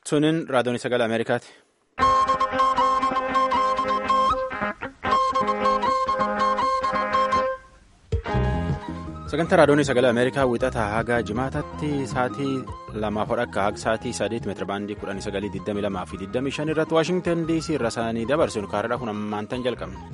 Sunin raadiyoon sagalee Ameerikaati. Sagantaa raadiyoon sagalee Ameerikaa wixataa haga jimaatatti sa'aatii lamaaf hodhakka haga sa'aatii sadeet meetira baandii kudhanii sagalii digdamii lamaa fi digdamii shan irratti Waashingtan DC irra isaanii dabarsinu kaarraa kun ammaantan jalqabne.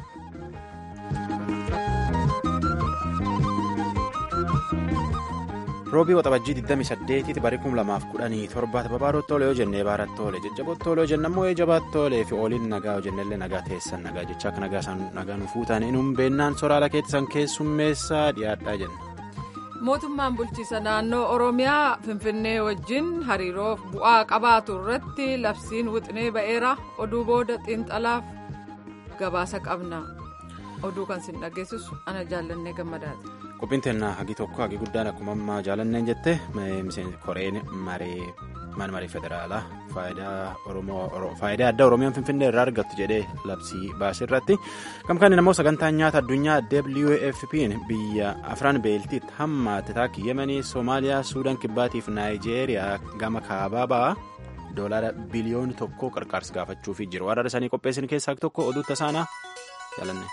roobii waxabajjii 28tti barii 2017 babaarotti tolee yoo jennee baaratti tolee jajjabooti tolee yoo jennammoo jabaatti tolee fi ooliin nagaa yoo jennellee nagaa teessan nagaa jechaa akka nagaa isaan nagaa nu fuutan inni beennaan soraala keessan keessummeessaa dhiyaadhaa jenna. mootummaan bulchiisa naannoo oromiyaa finfinnee wajjin hariiroof bu'aa qabaatu irratti labsiin wixinee ba'eera oduu booda xiinxalaaf gabaasa qabna oduu kan sin dhageessisu ana jaallannee gammadaati. qophiin teennaa hagi tokko hagi guddaan akkuma ammaa jaalanneen jette koreen maree mana maree federaalaa faayidaa addaa oromiyaan finfinnee irraa argattu jedhee labsii baasee irratti gamkaan immoo sagantaan nyaata addunyaa wfp'n biyya afran beeltiitti hammaate taakii yemanii soomaaliyaa suudaan kibbaatiif naayijeeriyaa gama kaabaa ba'aa doolaara biliyooni tokko qarqaarsa gaafachuufi jiru warra isaanii qopheessan keessaa tokko oduu tasaanaa jaalanne.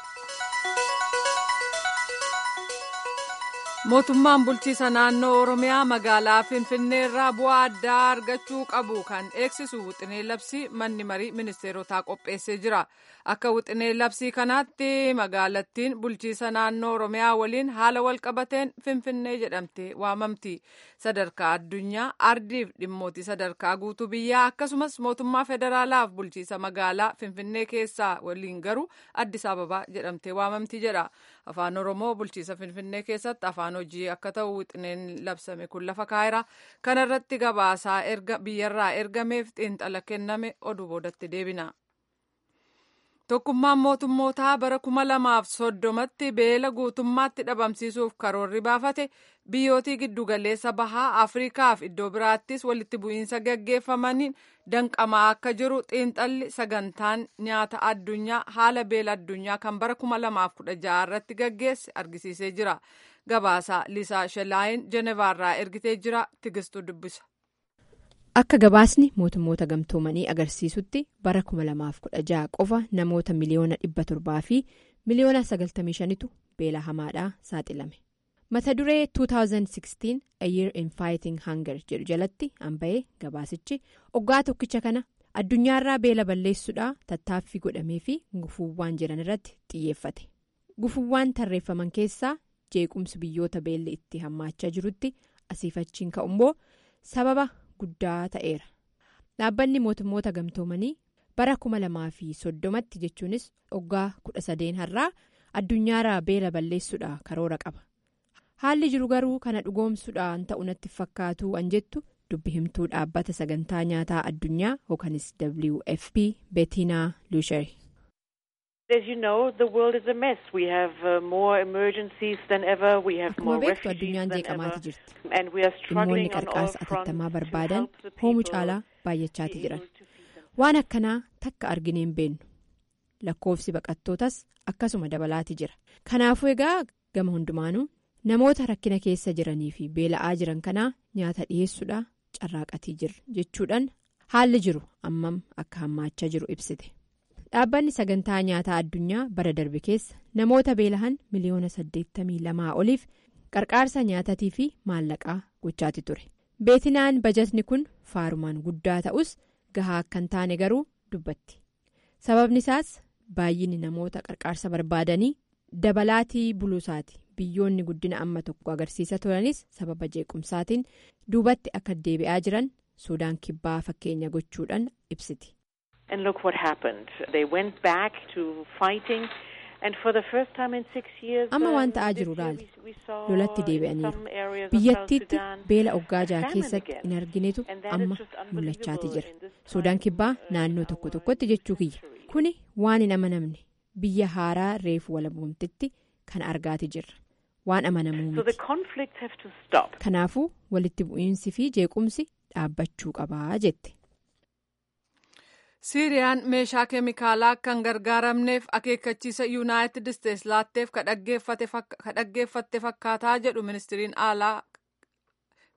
mootummaan bulchiisa naannoo oromiyaa magaalaa finfinnee irraa bu'aa addaa argachuu qabu kan eegsisu wixinee labsii manni marii ministeerotaa qopheessee jira akka wixinee labsii kanaatti magaalattiin bulchiisa naannoo oromiyaa waliin haala walqabateen finfinnee jedhamte waamamti sadarkaa addunyaa ardiif dhimmootii sadarkaa guutuu biyyaa akkasumas mootummaa federaalaaf bulchiisa magaalaa finfinnee keessaa waliin garuu addis ababaa jedhamte waamamti jedha afaan oromoo bulchiisa finfinnee keessatti afaan hojii akka ta'u wixineen labsame kun lafa kaayira kana irratti gabaasaa biyyarraa ergameef xiinxala kenname oduu boodatti deebina. tokkummaan mootummootaa bara kuma lamaaf soddomatti beela guutummaatti dhabamsiisuuf karoorri baafate biyyootii giddugaleessa bahaa afriikaaf iddoo biraattis walitti bu'iinsa gaggeeffamaniin danqamaa akka jiru xiinxalli sagantaan nyaata addunyaa haala beela addunyaa kan bara kuma lamaaf kudha jaha irratti gaggeesse argisiisee jira gabaasaa liisaa shelaayin jenevaarraa ergitee jira tigistuu dubbisa. akka gabaasni mootummoota gamtoomanii agarsiisutti bara 2016 qofa namoota miliyoona 700 fi miliyoona 95tu beela hamaadhaa saaxilame mata duree 2016 a year in fighting hunger jedhu jalatti hanba'ee gabaasichi oggaa tokkicha kana addunyaarraa beela balleessuudhaa tattaaffii godhamee fi gufuuwwan jiran irratti xiyyeeffate gufuuwwan tarreeffaman keessaa jeequmsi biyyoota beelli itti hammaachaa jirutti asiifachiin ka'ummoo sababa. guddaa ta'eera dhaabbanni mootummoota gamtoomanii bara kuma lamaa fi soddomatti jechuunis oggaa kudha sadeen har'aa addunyaarraa beela balleessuudha karoora qaba haalli jiru garuu kana dhugoomsuudhaan ta'u natti fakkaatu an jettu dubbi himtuu dhaabbata sagantaa nyaataa addunyaa yookanis wfp beetinaa luushari. akkuma beektu addunyaan jeeqamaati jirti dhimmoonni qarqaarsa atattamaa barbaadan hoomu caalaa baay'achaati jiran waan akkanaa takka argine hin beennu lakkoofsi baqattootas akkasuma dabalaati jira kanaafuu egaa gama hundumaanuu namoota rakkina keessa jiranii fi beela'aa jiran kanaa nyaata dhiyeessuudha carraaqatii jira jechuudhaan haalli jiru ammam akka hammaachaa jiru ibsite. dhaabbanni sagantaa nyaataa addunyaa bara darbe keessa namoota beelahan miliyoona 82 oliif qarqaarsa nyaatatii fi maallaqaa gochaati ture beetinaan bajatni kun faarumaan guddaa ta'us gahaa akka hin taane garuu dubbatti sababni isaas baay'inni namoota qarqaarsa barbaadanii dabalaatii buluusaati biyyoonni guddina amma tokko agarsiisa turanis sababa jeequmsaatiin duubatti akka deebi'aa jiran suudaan kibbaa fakkeenya gochuudhaan ibsiti. amma waan ta'aa jiru laali lolatti deebi'aniiru biyyattiitti beela oggaajaa keessatti hin arginetu amma mul'achaati jira suudaan kibbaa naannoo tokko tokkotti jechuu kiyya kuni waan hin amanamne biyya haaraa reefu walaboomtitti kan argaati jirra waan amanamuu miti kanaafuu walitti bu'iinsi fi jeequmsi dhaabbachuu qabaa jette. siiriyaan meeshaa keemikaalaa kan gargaaramneef akeekkachiisa yuunaayitid isteetsi laatteef ka dhaggeeffatte fakkaataa jedhu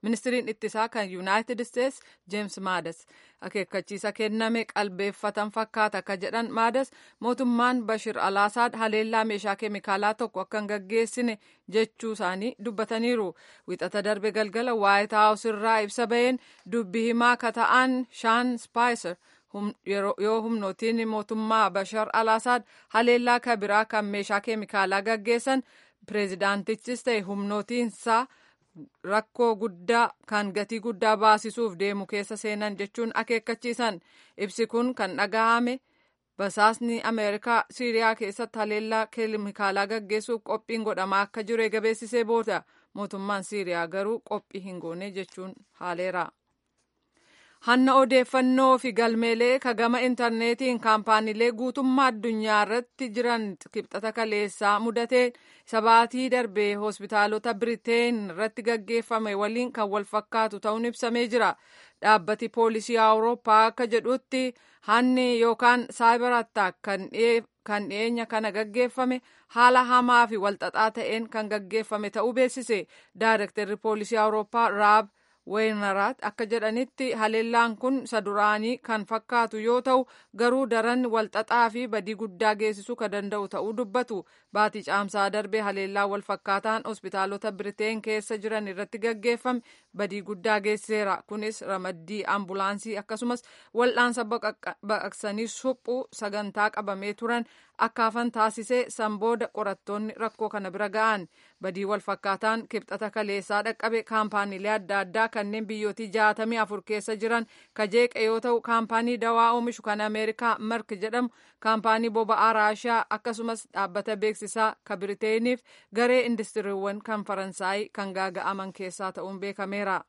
ministiriin ittisaa kan yuunaayitid isteets jeems maadas akeekkachiisa kenname qalbeeffatan fakkaata akka jedhan maadas mootummaan bashir alaasaad haleellaa meeshaa keemikaalaa tokko akka hin gaggeessine jechuu isaanii dubbataniiru wixata darbe galgala waayit haawus irraa ibsa baheen dubbi himaa ka ta'an shaan spaayiser yoo humnootiin mootummaa bashar alaasaad haleellaa kabiraa kan meeshaa keemikaalaa gaggeessan pireezidaantichis ta'e humnootiinsaa rakkoo guddaa kan gatii guddaa baasisuuf deemu keessa seenan jechuun akeekkachiisan ibsi kun kan dhagahame basaasni ameerikaa siiriyaa keessatti haleellaa keemikaalaa gaggeessuuf qophiin godhamaa akka jiru eegabeessisee booda mootummaan siiriyaa garuu qophii hin goone jechuun haaleera. hanna odeeffannoo fi galmeelee ka gama intarneetiin kaampaaniilee guutummaa addunyaa irratti jiran kibxata kaleessaa mudatee sabaatii darbee hospitaalota biriteen irratti gaggeeffame waliin kan wal fakkaatu ta'uun ibsamee jira dhaabbati poolisii awurooppaa akka jedhutti hanni yookaan saayibar attaak kan dhiyeenya kana gaggeeffame haala hamaa fi walxaxaa ta'een kan gaggeeffame ta'uu beeksise daayirektarri poolisii awurooppaa raab weenaraat akka jedhanitti haleellaan kun isa duraanii kan fakkaatu yoo ta'u garuu daran walxaxaa fi badii guddaa geessisuu kan danda'u ta'uu dubbatu baatii caamsaa darbee haleellaan wal fakkaataan hospitaalota biriteen keessa jiran irratti gaggeeffame badii guddaa geessiseera kunis ramaddii ambulaansii akkasumas wal'aansa baqaqsanii suphuu sagantaa qabamee turan akka hafan taasisee sanbooda qorattoonni rakkoo kana bira ga'an badii wal fakkaataan kibxata kaleessaa dhaqqabe kaampaaniilee adda addaa kanneen biyyootii jaatamii afur keessa jiran kajeeqa yoo ta'u kaampaanii dawaa oomishu kan ameerikaa mark jedhamu kaampaanii boba'aa raashiyaa akkasumas dhaabbata beeksisaa ka biriteeniif garee indistiriiwwan kan faransaayii kan gaaga'aman keessaa ta'uun beekameera.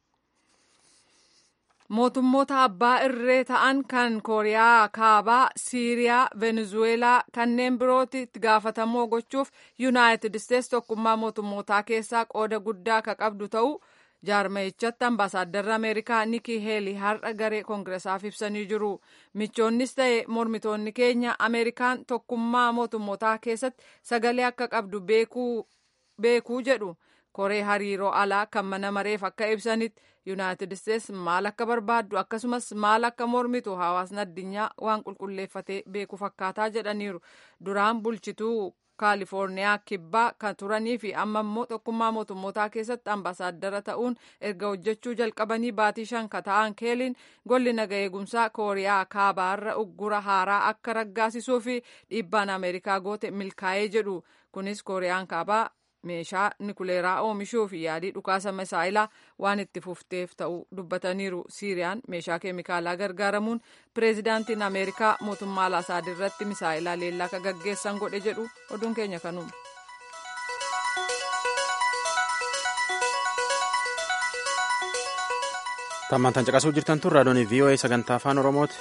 mootummoota abbaa irree ta'an kan kooriyaa kaabaa siiriyaa venezuweelaa kanneen birootti itti gaafatamoo gochuuf yuunaayitid isteets tokkummaa mootummootaa keessaa qooda guddaa ka qabdu ta'uu jaarmayichatti ambaasaaddarri ameerikaa nikii heelii har'a garee koongiresaaf ibsanii jiru michoonnis ta'e mormitoonni keenya ameerikaan tokkummaa mootummootaa keessatti sagalee akka qabdu beekuu jedhu koree hariiroo alaa kan mana mareef akka ibsanitti yuunaayitid isteets maal akka barbaaddu akkasumas maal akka mormitu hawaasni addunyaa waan qulqulleeffatee beeku fakkaataa jedhaniiru duraan bulchituu kaalifoorniyaa kibbaa kan turanii fi amma immoo tokkummaa mootummootaa keessatti ambaasaaddara ta'uun erga hojjechuu jalqabanii baatii shan ka ta'an keeliin golli naga eegumsaa kooriyaa kaabaarra uggura haaraa akka raggaasisuu fi dhiibbaan ameerikaa goote milkaa'ee jedhu kunis kooriyaan kaabaa meeshaa nikuleeraa oomishuu fi yaadii dhukaasa misaayilaa waan itti fufteef ta'uu dubbataniiru siiriyaan meeshaa keemikaalaa gargaaramuun pireezidaantiin ameerikaa mootummaa alaasaad irratti misaayilaa leellaa ka gaggeessan godhe jedhu oduun keenya kanuma. tammantan caqasuu jirtan tun raadiyoon voa sagantaa afaan oromooti.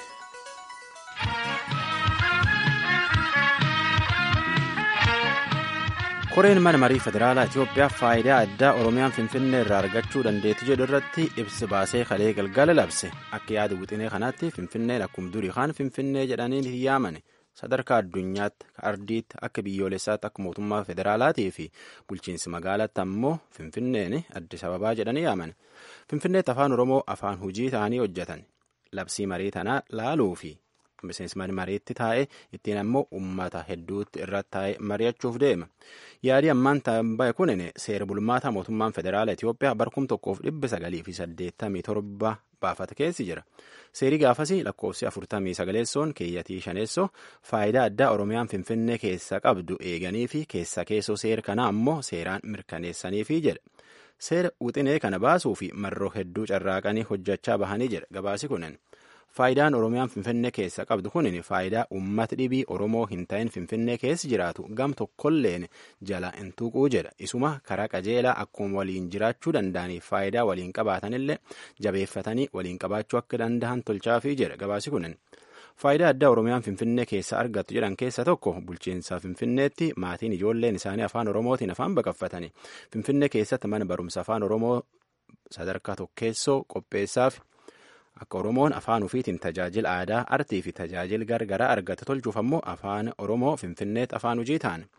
koreen mana marii federaalaa itiyoophiyaa faayidaa addaa oromiyaan finfinnee irraa argachuu dandeetti jedhu irratti ibsi baasee kalee galgala labse akka yaada wixinee kanaatti finfinneen akkuma durii kaan finfinnee jedhanii hin yaamane sadarkaa addunyaatti ardiitti akka biyyoolessaatti akka mootummaa federaalaatii fi bulchiinsi magaalaatti ammoo finfinneen addis ababaa jedhanii yaaman finfinneetti afaan oromoo afaan hujii ta'anii hojjetan labsii marii tanaa laaluu fi miseensi mariitti taa'ee ittiin ammoo uummata hedduutti irratti taa'ee mari'achuuf deema yaadii ammaan ta'e kunin seera bulmaataa mootummaan federaalaa Itiyoophiyaa barkum tokkoof dhibba sagalii fi saddeettamii torba baafata keessi jira seerii gaafasii lakkoofsi afurtamii sagaleessoon keeyyatii shaneessoo faayidaa addaa oromiyaan finfinnee keessa qabdu eeganii fi keessa keessoo seera kana ammoo seeraan mirkaneessaniifi jedha seera wixinee kana baasuu fi marroo hedduu carraaqanii hojjechaa bahanii jedha gabaasi kunin. faayidaan oromiyaan finfinnee keessa qabdu kun faayidaa uummata dhibii oromoo hin ta'in finfinnee keessa jiraatu gam tokkolleen jala hin tuquu jedha isuma karaa qajeelaa akkuma waliin jiraachuu danda'aniif faayidaa waliin qabaatanillee jabeeffatanii waliin qabaachuu akka danda'an tolchaafii jedha gabaasi kunin faayidaa addaa oromiyaan finfinnee keessa argattu jedhan keessa tokko bulchiinsa finfinneetti maatiin ijoolleen isaanii afaan oromootiin afaan baqaffatanii finfinnee keessatti mana barumsa afaan oromoo sadarkaa tokkeessoo qopheessaaf. akka oromoon afaan ufiitiin tajaajila aadaa artii fi tajaajila gargaraa argate tolchuuf ammoo afaan oromoo finfinneetti afaan hojii ta'an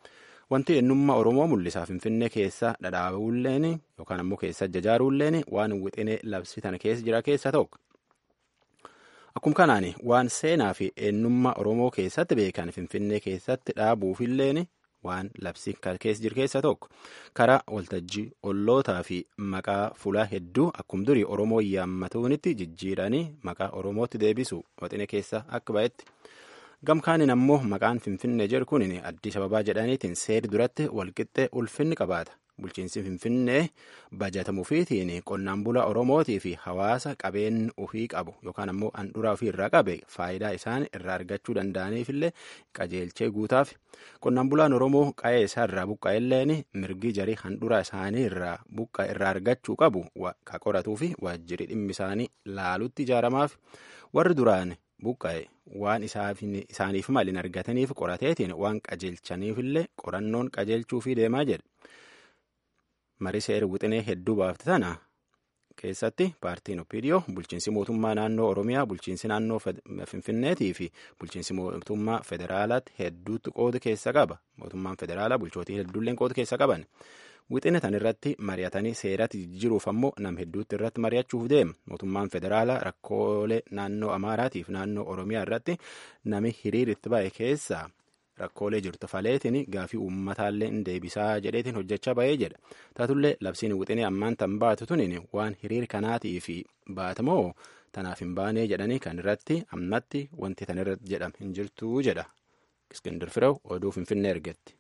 wanti eenyummaa oromoo mul'isaa finfinnee keessa dhadhaabuulleen yookaan ammoo keessa jajaaruulleen waan wixinee labsii tana keessa jira keessa tokko. Akkuma kanaan waan seenaa fi eenyummaa oromoo keessatti beekan finfinnee keessatti dhaabuufilleen waan labsii keessa jiru keessa tokko karaa waltajjii ollootaa fi maqaa fulaa hedduu akkuma durii oromoo yaammatuunitti jijjiiranii maqaa oromootti deebisu wixinee keessa akka ba'etti. gamkaanin ammoo maqaan finfinnee jedhu kun addis ababaa jedhaniitiin seeri duratti walqixxee ulfinni qabaata bulchiinsi finfinnee bajatamuufiitiin qonnaan bulaa oromootii fi hawaasa qabeen ofii qabu yookaan ammoo handhuraa ofii irraa qabe faayidaa isaan irraa argachuu danda'aniifillee qajeelchee guutaaf qonnaan bulaan oromoo qa'ee isaa irraa buqqa'elleen mirgi jarii handhuraa isaanii irraa buqqa irraa argachuu qabu ka qoratuu fi waajjirri dhimmi isaanii laalutti ijaaramaaf warri duraan buqqa'e waan isaaniif malin argataniif qorateetiin waan qajeelchaniifillee qorannoon qajeelchuufii deemaa jedhe marii seera wixinee hedduu baafte tana keessatti paartiin opiidiyoo bulchiinsi mootummaa naannoo oromiyaa bulchiinsi naannoo finfinneetii fi bulchiinsi mootummaa federaalaatti hedduutti qooda keessa qaba mootummaan federaalaa bulchootii hedduulleen qooda keessa qaban. wixine tan irratti mari'atanii seeratti jijjiiruuf ammoo nam hedduutti irratti mari'achuuf deema mootummaan federaalaa rakkoolee naannoo amaaraatiif naannoo oromiyaa irratti nami hiriiritti ba'e keessaa rakkoolee jirtu faleetiin gaafii uummataallee hin deebisaa jedheetiin hojjechaa ba'ee jedha taatullee labsiin wixinee ammaan tan baatu tunin waan hiriir kanaatii fi baatamoo tanaaf hin baanee jedhanii kan irratti ammatti wanti tan irratti jedham hin jirtuu jedha iskindir firew oduu finfinnee ergetti.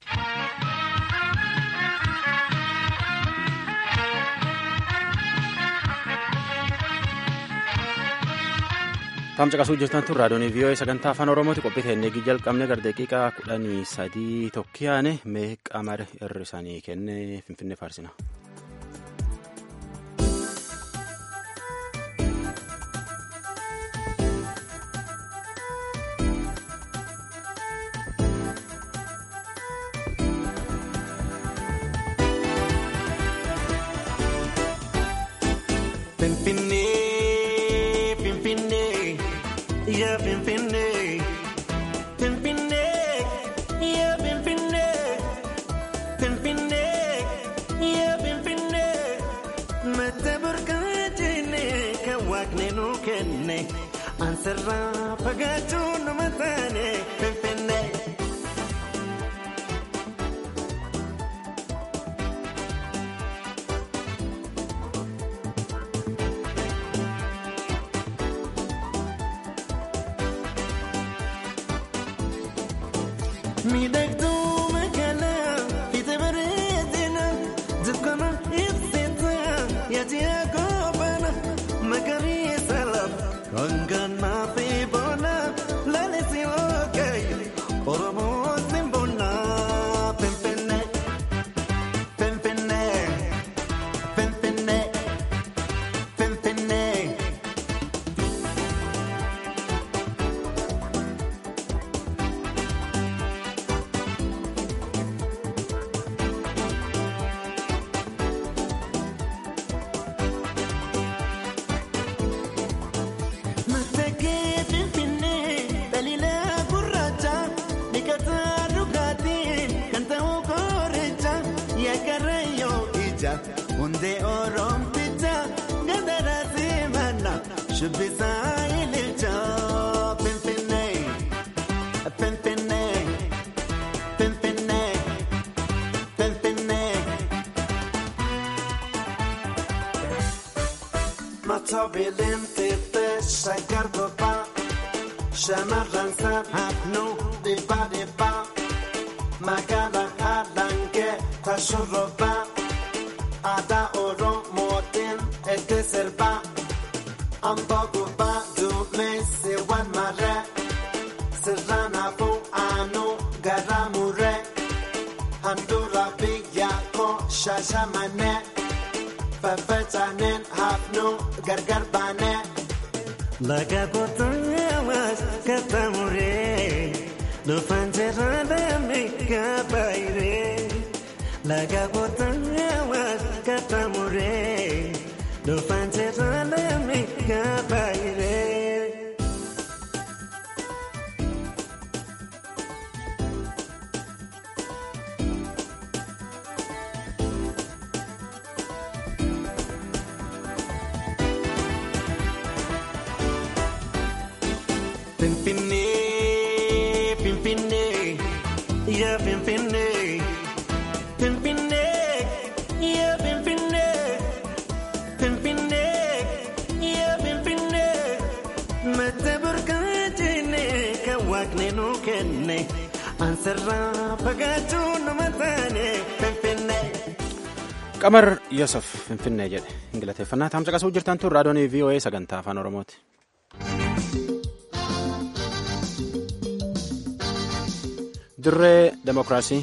Taam caqasuu jirtan tun raadiyoon vii'oo sagantaa afaan oromooti qophii teennee jalqabne gara daqiiqaa kudhanii sadii tokkiyaane mee qamara irra isaanii kenne finfinnee faarsina. Ansarraa fagaachuun nama taane finfinnee. Miidhagduu magaalaa fiite bareedina dukkana ibsita yaadi agoobana magariisa lafa hangana fi bona lalisi oogay oromoo simbona finfinnee finfinnee finfinnee finfinnee. Matakee finfinnee daliilaa gurraacha dhiqataa dhugaatiin kan ta'u kooricha yaakarayyoo ija hundee oromticha gandaraa simana shubbisaa ililcha finfinnee finfinnee finfinnee finfinnee. Matoobileen xixiqqee shaggar bobbaa shamarran san hafnuu dhibbaa dhibbaa magaalaa haalangee tashurrobbaa aadaa oromootiin itti sirbaa amboo gubbaa duumessi wal marree sirraan hafuu aanuu garaa murree handhuura biyya koo shaashamanee. Faffacaanen hafnuu gargar baanee. Laga kotaawaas katamuree dhufaan jiraadame kabaayiree. Laga kotaawaas katamuree dhufaan jiraadame kabaayiree. Finfinnee, Finfinnee, yaa Finfinnee. Finfinnee, yaa Finfinnee. Finfinnee, yaa Finfinnee. Mata burqaajine kan waaqni nu kenne. Ansarraa fagaachuu nama taane Finfinnee. Qamar Yosef Finfinnee jedhe ingiliffannaa taamsa qasuu jirtan tun raadiyoon VOA sagantaa afaan Oromooti. Dirree Demokiraasii.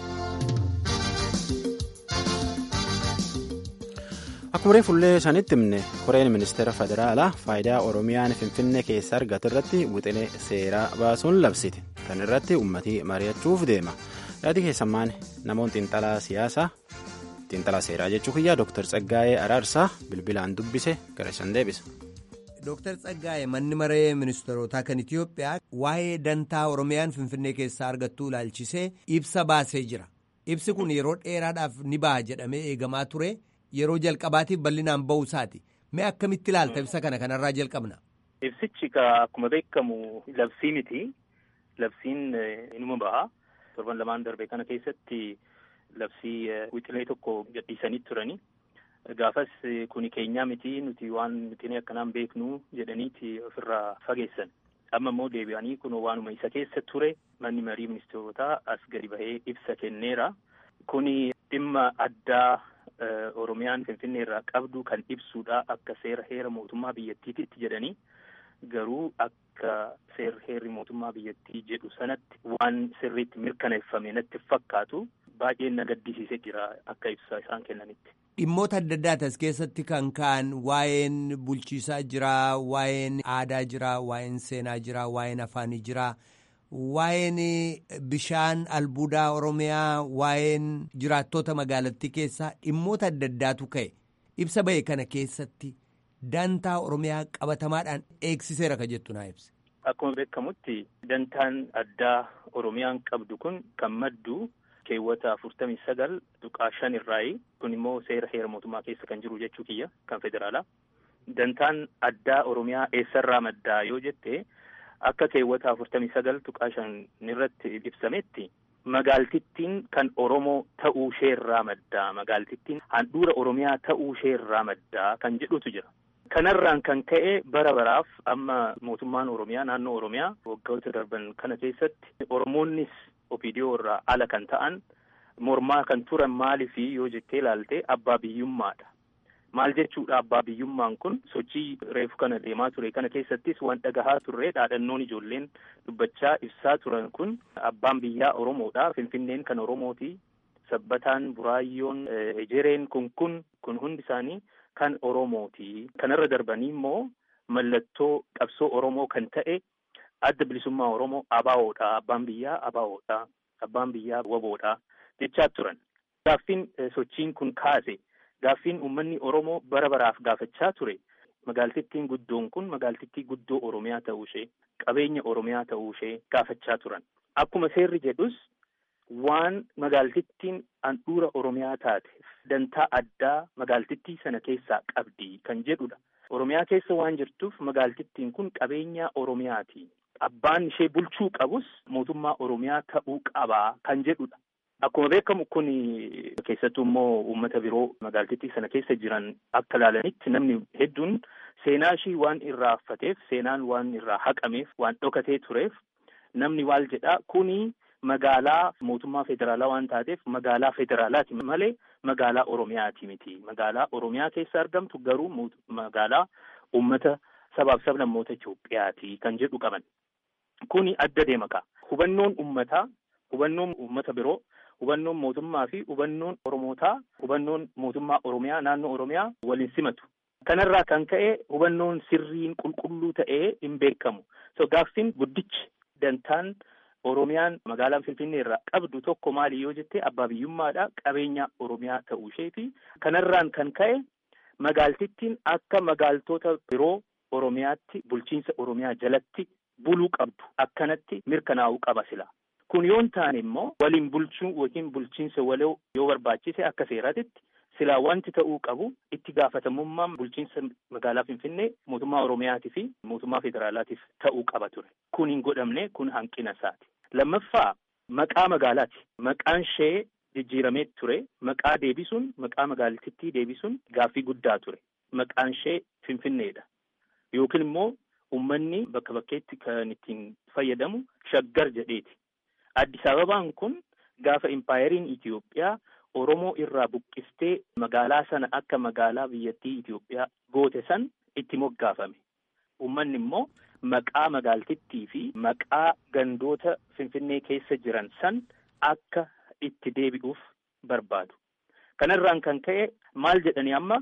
Akkuma fuullee isaaniitti himne koreen ministeera federaalaa faayidaa Oromiyaan Finfinnee keessa argate irratti wixinee seeraa baasuun labsite. Kan irratti uummatii mari'achuuf deema. Yaadi keessammaan namoonni xiinxalaa siyaasaa xiinxalaa seeraa jechuu kiyyaa Dr. Tsaggaayee Araarsaa bilbilaan dubbise gara isaan deebisa. Dr. Tsaggaayee manni maree ministeerotaa kan Itiyoophiyaa waa'ee dantaa Oromiyaan Finfinnee keessaa argattuu ilaalchisee ibsa baasee jira. Ibsi kun yeroo dheeraadhaaf ni baha jedhamee eegamaa ture. Yeroo jalqabaatiif bal'inaan ba'uu isaati. Mee akkamitti ilaalta ibsa kana kanarraa jalqabna? Ibsichi akkuma beekamu labsii miti. Labsiin inuma baha. Torban lamaan darbe kana keessatti labsii wixinee tokko gadhiisanii turani. Gaafas kuni keenyaa miti nuti waan wixinee akkanaan beeknu jedhaniiti ofirraa fageessan. Amma immoo deebi'anii kun waanuma isa keessa ture manni marii ministeerotaa as gadi bahee ibsa kenneera. Kuni dhimma addaa Oromiyaan Finfinnee irraa qabdu kan ibsuudha akka seera heera mootummaa biyyattiitti jedhanii garuu akka seera heerri mootummaa biyyattii jedhu sanatti waan sirriitti mirkaneeffame natti fakkaatu baay'ee na gaddisiisee jira akka ibsa isaan kennanitti. Dhimmoota adda addaati as keessatti kan ka'an waa'een bulchiisaa jira, waa'een aadaa jira, waa'een seenaa jira, waa'een afaanii jira. Waa'een bishaan albuudaa Oromiyaa, waa'een jiraattota magaalattii keessaa dhimmoota adda addaatu ka'e. Ibsa ba'e kana keessatti dantaa Oromiyaa qabatamaadhaan eegsiseera ka jettu naa ibsa. Akkuma beekamutti dantaan addaa Oromiyaan qabdu kun kan maddu keewwata afurtamii sagal tuqaa shan irraayi. Kun immoo seera heera mootummaa keessa kan jiru jechuu kiyya kan federaalaa. Dantaan addaa Oromiyaa eessarraa maddaa yoo jette akka keewwata afurtamii sagal tuqaa shan irratti ibsametti magaaltittiin kan Oromoo ta'uu isheerraa maddaa magaaltittiin handhuura Oromiyaa ta'uu isheerraa maddaa kan jedhutu jira. Kanarraan kan ka'e bara baraaf amma mootummaan Oromiyaa naannoo Oromiyaa waggoota darban kana keessatti Oromoonnis Opiidiyoo irraa ala kan ta'an mormaa kan turan maaliifi yoo jettee ilaalte abbaa biyyummaadha. Maal jechuudha abbaa biyyummaan kun sochii reefu kana deemaa ture kana keessattis waan dhagahaa turre dhaadhannoon ijoolleen dubbachaa ibsaa turan kun abbaan biyyaa Oromoodha. Finfinneen kan Oromooti. Sabbataan, Buraayyoon, Ejereen kun kun kun hundi isaanii kan Oromooti. Kanarra darbanii immoo mallattoo qabsoo Oromoo kan ta'e adda bilisummaa Oromoo ABO'dha. Abbaan biyyaa ABO'dha. Abbaan biyyaa WBO'dha jechaa turan. Gaaffiin sochiin kun kaase. Gaaffiin uummanni Oromoo bara baraaf gaafachaa ture magaaltittiin guddoon kun magaaltittii guddoo Oromiyaa ta'uu ishee qabeenya Oromiyaa ta'uu ishee gaafachaa turan. Akkuma seerri jedhus waan magaaltittiin handhuura Oromiyaa taateef dantaa addaa magaaltittii sana keessaa qabdi kan jedhudha. Oromiyaa keessa waan jirtuuf magaaltittiin kun qabeenya Oromiyaati. Abbaan ishee bulchuu qabus mootummaa Oromiyaa ta'uu qabaa kan jedhudha. Akkuma beekamu kun keessattuu immoo uummata biroo magaaltittii sana keessa jiran akka ilaalanitti namni hedduun seenaa ishii waan irraa haffateef seenaan waan irraa haqameef waan dhokatee tureef namni maal jedhaa kuni magaalaa mootummaa federaalaa waan taateef magaalaa federaalaati malee magaalaa Oromiyaati miti. Magaalaa Oromiyaa keessa argamtu garuu magaalaa uummata sabaaf sablammoota Itoophiyaati kan jedhu qaban. Kuni adda deema ka'a. Hubannoon uummataa, hubannoon uummata biroo. Hubannoon mootummaa fi hubannoon Oromootaa hubannoon mootummaa Oromiyaa naannoo Oromiyaa waliin simatu. Kanarraa kan ka'e hubannoon sirriin qulqulluu ta'ee hin beekamu. So gaaffiin guddichi dantaan Oromiyaan magaalaa Finfinnee irraa qabdu tokko maali yoo jette abbaa biyyummaadha qabeenya Oromiyaa ta'uu isheeti. Kanarraan kan ka'e magaaltittiin akka magaaltota biroo Oromiyaatti bulchiinsa Oromiyaa jalatti buluu qabdu akkanatti mirkanaa'uu qaba sila. Kun yoon taane immoo waliin bulchuu yookiin bulchiinsa waloo yoo barbaachise akka seeraatitti silaa wanti ta'uu qabu itti gaafatamummaan bulchiinsa magaalaa Finfinnee mootummaa Oromiyaatii fi mootummaa federaalaatiif ta'uu qaba ture. Kun hin godhamne kun hanqina isaati. Lammaffaa maqaa magaalaati. Maqaan ishee jijjiiramee ture. Maqaa deebisuun maqaa magaalittii deebisuun gaaffii guddaa ture. Maqaan ishee Finfinneedha. Yookiin immoo uummanni bakka bakkeetti kan ittiin fayyadamu shaggar jedheeti. Addis Ababaan kun gaafa impaayeriin Itoophiyaa Oromoo irraa buqqistee magaalaa sana akka magaalaa biyyattii Itoophiyaa goote san itti moggaafame. Uummanni immoo maqaa magaaltittii fi maqaa gandoota Finfinnee keessa jiran san akka itti deebi'uuf barbaadu. Kanarraan kan ka'e maal jedhanii amma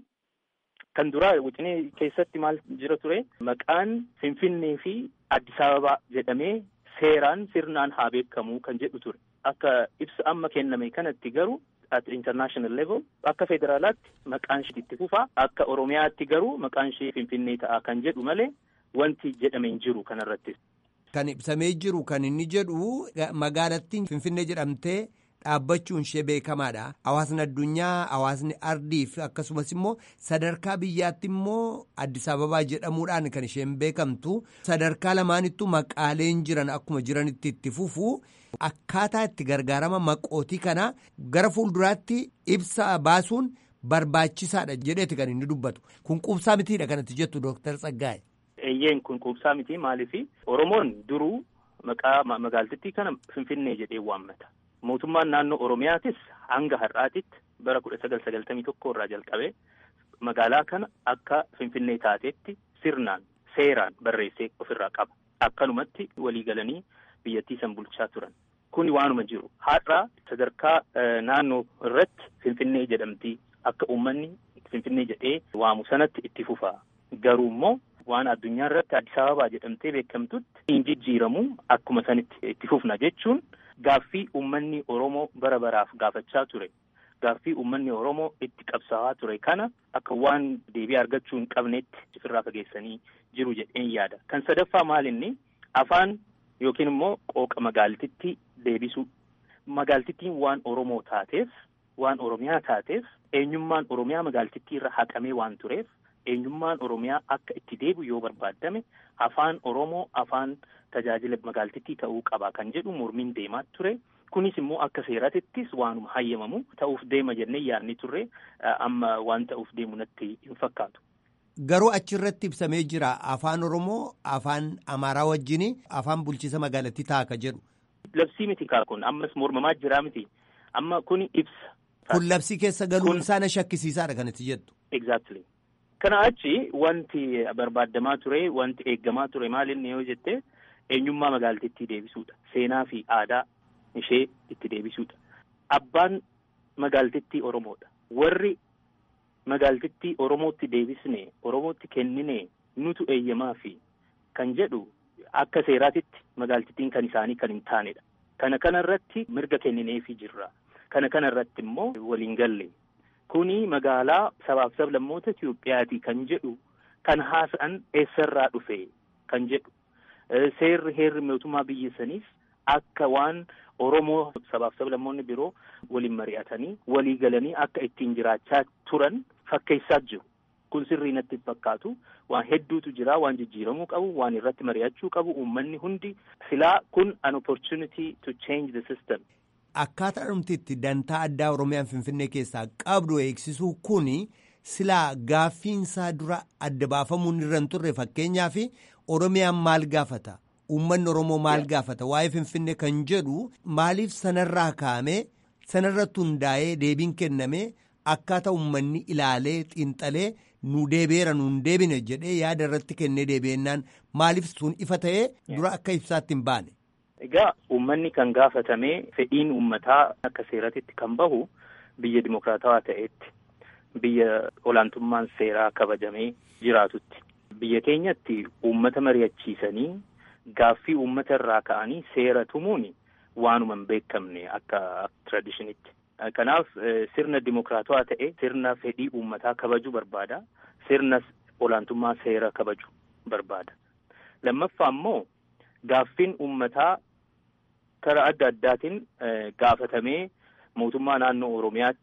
kan duraa wixinee keessatti maal jira ture maqaan Finfinnee fi Addis Ababaa jedhamee seeraan sirnaan haa beekamu kan jedhu ture. Akka ibsa amma kenname kanatti garuu at international level akka federaalaatti maqaan ishee itti fufaa akka oromiyaatti garuu maqaan ishee finfinnee ta'a kan jedhu malee wanti jedhame hin jiru kanarrattis. Kan ibsamee jiru kan inni jedhu magaalattiin finfinnee jedhamtee dhaabbachuun ishee beekamaadha. Hawaasni addunyaa, hawaasni ardii fi akkasumas immoo sadarkaa biyyaatti immoo Addis Ababaa jedhamuudhaan kan isheen beekamtu. Sadarkaa lamaanittuu maqaaleen jiran akkuma jiranitti itti fufu. Akkaataa itti gargaarama maqootii kana gara fuulduraatti ibsa baasuun barbaachisaadha jedheeti kan inni dubbatu. Kun quubsaa mitiidha kanatti jettu Dooktar Tsaggaa'e. Eeyyeen kun quubsaa miti maaliifi Oromoon duruu maqaa magaaltittii kana Finfinnee jedhee waammata. Mootummaan naannoo Oromiyaatis hanga har'aatitti bara kudha sagal sagaltamii tokko irraa jalqabee magaalaa kana akka Finfinnee taateetti sirnaan seeraan barreessee ofirraa qaba. Akkanumatti walii galanii biyyattii san bulchaa turan. Kuni waanuma jiru. Har'a sadarkaa naannoo irratti Finfinnee jedhamti akka uummanni Finfinnee jedhee waamu sanatti itti fufa. Garuu immoo waan addunyaa irratti Addis Ababaa jedhamtee beekamtutti hin jijjiiramu akkuma sanitti itti fufna jechuun gaaffii uummanni Oromoo bara baraaf gaafachaa ture. Gaaffii uummanni Oromoo itti qabsaa'aa ture kana akka waan deebii argachuu hin qabnetti ofirraa fageessanii jiru jedheen yaada. Kan sadaffaa maalinni afaan yookiin immoo qooqa magaaltittii deebisuu. Magaaltittiin waan Oromoo taateef, waan Oromiyaa taateef, eenyummaan Oromiyaa magaaltittii irra haqamee waan tureef, eenyummaan Oromiyaa akka itti deebi'u yoo barbaadame, afaan Oromoo afaan tajaajila magaaltittii ta'uu qaba kan jedhu mormiin deemaa ture. Kunis immoo akka seeratittis waanuma hayyamamu ta'uuf deema jennee yaadni turre amma waan ta'uuf deemu natti hin fakkaatu. Garuu achirratti ibsamee jira afaan Oromoo afaan Amaaraa wajjin afaan bulchiisa magaalattii ta'a ka jedhu. Labsii miti kaa kun ammas mormamaa jiraa miti amma kun ibsa. Kun labsii keessa galuun isaa na shakkisiisaadha kan itti jettu. Exactly. Kana achi wanti barbaadamaa ture wanti eeggamaa ture maalinni yoo jette eenyummaa magaalattii deebisuudha. Seenaa fi aadaa ishee itti deebisuudha. Abbaan magaalattii Oromoodha. Warri magaalattii Oromootti deebisne Oromootti kennine nutu eeyyamaa fi kan jedhu akka seeraatitti magaalattiin kan isaanii kan hin taanedha. Kana kanarratti mirga kennineefii jirra. Kana kanarratti immoo waliin galle. Kuni magaalaa sabaaf sablammoota Itoophiyaati kan jedhu kan haasa'an eessarraa dhufe kan jedhu. Seerri heerri mootummaa biyya saniif akka waan Oromoo sabaaf sablammoonni biroo waliin mari'atanii walii galanii akka ittiin jiraachaa turan fakkeessaa jiru. Kun sirrii natti fakkaatu waan hedduutu jira waan jijjiiramuu qabu waan irratti mari'achuu qabu uummanni hundi silaa kun an opportunity to change the system. Akkaataa dhumtitti dantaa addaa Oromiyaan Finfinnee keessaa qabdu eegsisuu kuni silaa gaaffiinsaa dura adda baafamuun irra hin turre fakkeenyaaf Oromiyaan maal gaafata? Uummanni Oromoo maal gaafata? Waa'ee Finfinnee kan jedhu maaliif sanarraa kaa'amee sanarratti hundaa'ee deebiin kennamee akkaataa uummanni ilaalee xiinxalee nu deebi'eera nu hin deebine jedhee yaada irratti kennee deebi'ennaan maaliif sun ifa ta'ee dura akka ibsaatti hin baane. Egaa uummanni kan gaafatamee fedhiin uummataa akka seeratitti kan bahu biyya dimokiraatawaa ta'etti biyya olaantummaan seeraa kabajamee jiraatutti biyya keenyatti uummata mari'achiisanii gaaffii uummata irraa ka'anii seera tumuun waanuma hin beekamne akka tradishinitti. Kanaaf sirna dimokiraatawaa ta'e sirna fedhii uummataa kabajuu barbaada. Sirna olaantummaa seera kabaju barbaada. Lammaffaa immoo gaaffiin uummataa karaa adda addaatiin gaafatamee mootummaa naannoo Oromiyaatti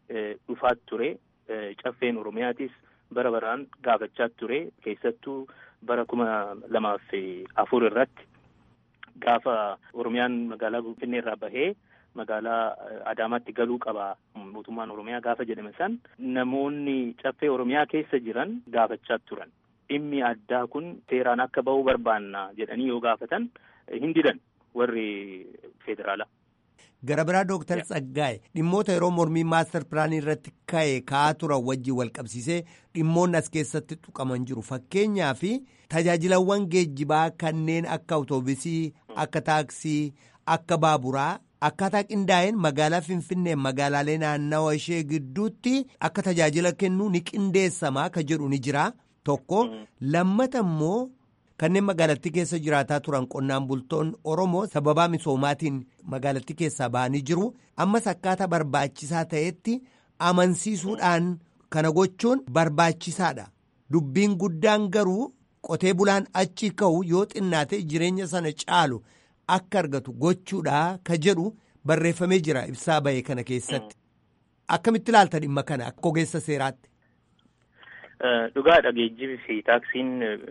dhufaa ture caffeen oromiyaatis bara baraan gaafachaa ture keessattuu bara kuma lamaaf afur irratti gaafa oromiyaan magaalaa finfinnee irraa bahee magaalaa adaamaatti galuu qaba mootummaan oromiyaa gaafa jedhame san namoonni caffee oromiyaa keessa jiran gaafachaa turan dhimmi addaa kun seeraan akka ba'uu barbaanna jedhanii yoo gaafatan hin didan warri federaalaa. Gara biraa Dooktar Tsaggaa'e dhimmoota yeroo mormii maastar pilaanii irratti ka'e ka'aa turan wajjin wal qabsiisee dhimmoonni as keessatti tuqaman jiru fakkeenyaaf tajaajilawwan geejjibaa kanneen akka awutoobisii akka taaksii akka baaburaa akkaataa qindaa'een magaalaa finfinnee magaalaalee naannawa ishee gidduutti akka tajaajila kennu ni qindeessamaa ka jedhu ni jira tokko lammata immoo. kanneen magaalattii keessa jiraataa turan qonnaan bultoonni oromoo sababaa misoomaatiin magaalattii keessaa ba'anii jiru ammas akkaataa barbaachisaa ta'etti amansiisuudhaan kana gochuun barbaachisaadha dubbiin guddaan garuu qotee bulaan achi ka'u yoo xinnaate jireenya sana caalu akka argatu gochuudha ka jedhu barreeffamee jira ibsaa ba'e kana keessatti akkamitti ilaalta dhimma kana akka ogeessa seeraatti. Dhugaadha geejjibii fi taaksiin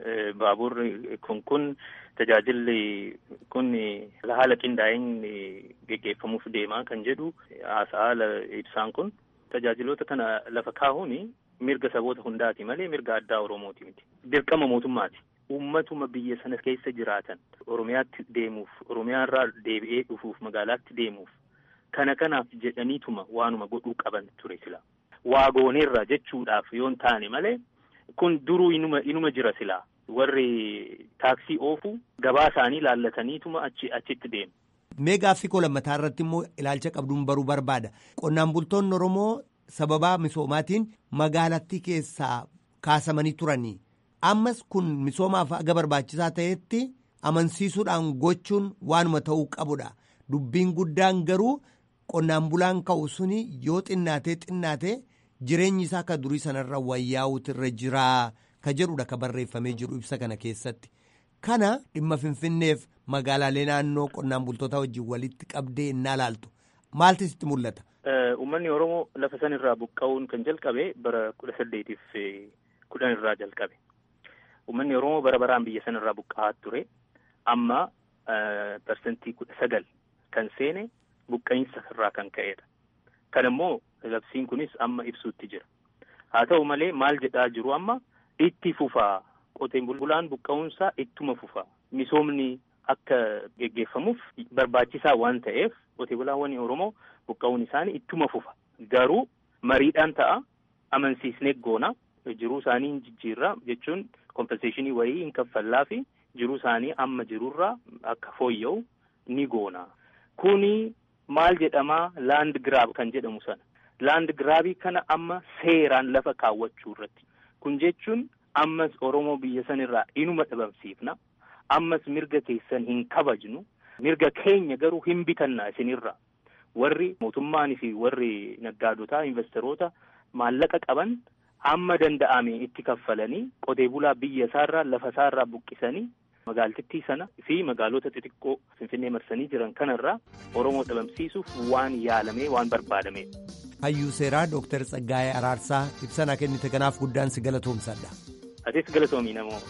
baaburri kun kun tajaajilli kun haala qindaa'een geggeeffamuuf deemaa kan jedhu haala ibsaan kun tajaajiloota kana lafa kaa'uun mirga saboota hundaati malee mirga addaa Oromooti miti. Dirqama mootummaati. Uummatuma biyya sana keessa jiraatan Oromiyaatti deemuuf Oromiyaarraa deebi'ee dhufuuf magaalaatti deemuuf kana kanaaf jedhaniituma waanuma godhuu qaban ture sila. waa gooneerra jechuudhaaf yoon taane malee kun duruu inuma inuma jira silaa warri taaksii oofu gabaa isaanii laallataniituma achi achitti deemu. Mee gaaffii koo lammataa irratti immoo ilaalcha qabduun baruu barbaada. Qonnaan bultoonni Oromoo sababaa misoomaatiin magaalattii keessaa kaasamanii turanii. Ammas kun misoomaaf aga barbaachisaa ta'etti amansiisuudhaan gochuun waanuma ta'uu qabudha. Dubbiin guddaan garuu qonnaan bulaan ka'u suni yoo xinnaatee xinnaatee jireenyi isaa akka durii sanarra wayyaa'uutu irra jiraa ka jedhudha ka barreeffamee jiru ibsa kana keessatti. Kana dhimma Finfinneef magaalaalee naannoo qonnaan bultoota wajjin walitti qabdee innaa laaltu. Maaltu sitti mul'ata? Uummanni Oromoo lafa san irraa buqqa'uun kan jalqabe bara kudha saddeetiif kudhan irraa jalqabe. Uummanni Oromoo bara baraan biyya san irraa buqqa'aa ture. Amma parsantii kudha sagal kan seene buqqa'insa irraa kan ka'edha. Kan immoo labsiin kunis amma ibsuutti jira. Haa ta'u malee maal jedhaa jiru amma itti fufaa qoteen bulaan buqqa'uunsaa ittuma fufaa. Misoomni akka geggeeffamuuf barbaachisaa waan ta'eef qotee bulaawwan Oromoo buqqa'uun isaanii ittuma fufa. Garuu mariidhaan ta'a amansiisnee goona jiruu isaanii hin jijjiirra jechuun kompenseeshinii wayii hin kaffallaa fi jiruu isaanii amma jirurraa akka fooyya'u ni goona. Kuni maal jedhamaa laand giraab kan jedhamu sana. Laand giraabii kana amma seeraan lafa kaawwachuu irratti. Kun jechuun ammas Oromoo biyya sanirraa inuma dhabamsiifna. Ammas mirga keessan hin kabajnu. Mirga keenya garuu hin bitanna isinirra. Warri mootummaanii fi warri naggaadotaa investoroota maallaqa qaban amma danda'ame itti kaffalanii qotee bulaa biyya isaarraa lafa isaarraa buqqisanii magaaltittii sana fi magaalota xixiqqoo finfinnee marsanii jiran kanarraa Oromoo dhabamsiisuuf waan yaalamee waan barbaadamee. Hayyuu seeraa Dooktar Tsaggaayee Araarsaa ibsanaa kennite kanaaf guddaan si galatoomsadha. Atis galatoomii namoo.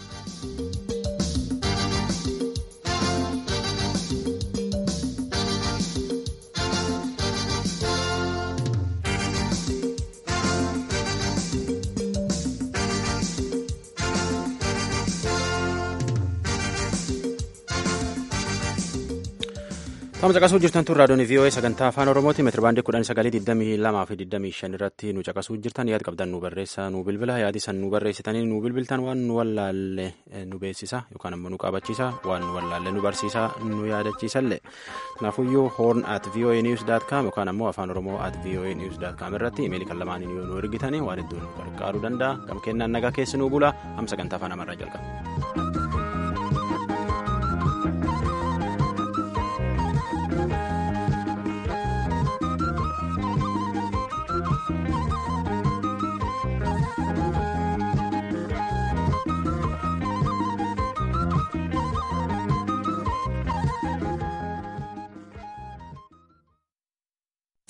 Tama caqasuu jirtan tun raadiyoon VOA sagantaa afaan Oromooti meetira baandii kudhan sagalii digdamii lamaa fi digdamii shan irratti nu caqasuu jirtan yaada qabdan nu barreessaa nu bilbila yaadi san nu barreessitanii nu bilbiltan waan nu wallaalle nu beeksisa yookaan ammoo nu qabachiisa waan nu wallaalle nu barsiisa nu yaadachiisallee kanaafuyyuu horn at voa news dot com yookaan ammoo afaan oromoo at voa news dot com irratti imeelii kan lamaaniin yoo nu ergitanii waan hedduun nu gargaaruu danda'a gam kennaan nagaa keessi nu bula am sagantaa afaan amaarraa jalqaba.